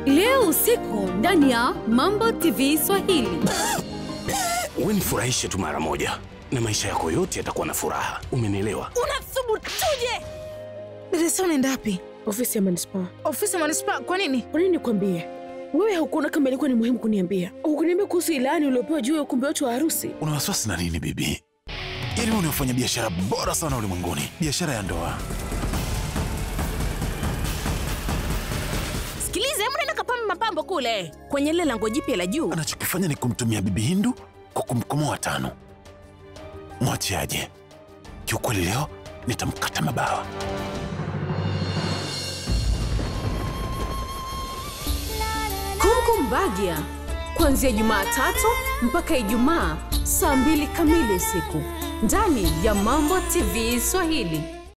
leo usiku ndani ya Mambo TV Swahili. Wewe nifurahishe tu mara moja na maisha yako yote yatakuwa na furaha. Umenielewa? Unathubutuje? Deresa, unaenda wapi? Ofisi ya manispaa. Ofisi ya manispaa. Kwa nini? Kwa nini nikwambie? Wewe haukuona kama ilikuwa ni muhimu kuniambia? Hukuniambia kuhusu ilani uliopewa juu ya ukumbi wetu wa harusi? Una wasiwasi na nini bibi? Yaani wewe unafanya biashara bora sana ulimwenguni, biashara ya ndoa. Sikiliza, hebu nenda kapamba mapambo kule kwenye ile lango jipya la juu. Anachokifanya ni kumtumia bibi Hindu kwa kumkomoa tano. Mwachiaje? Kiukweli leo nitamkata mabawa. Kongo Mbagia kuanzia Jumatatu mpaka Ijumaa saa mbili kamili usiku ndani ya Mambo TV Swahili.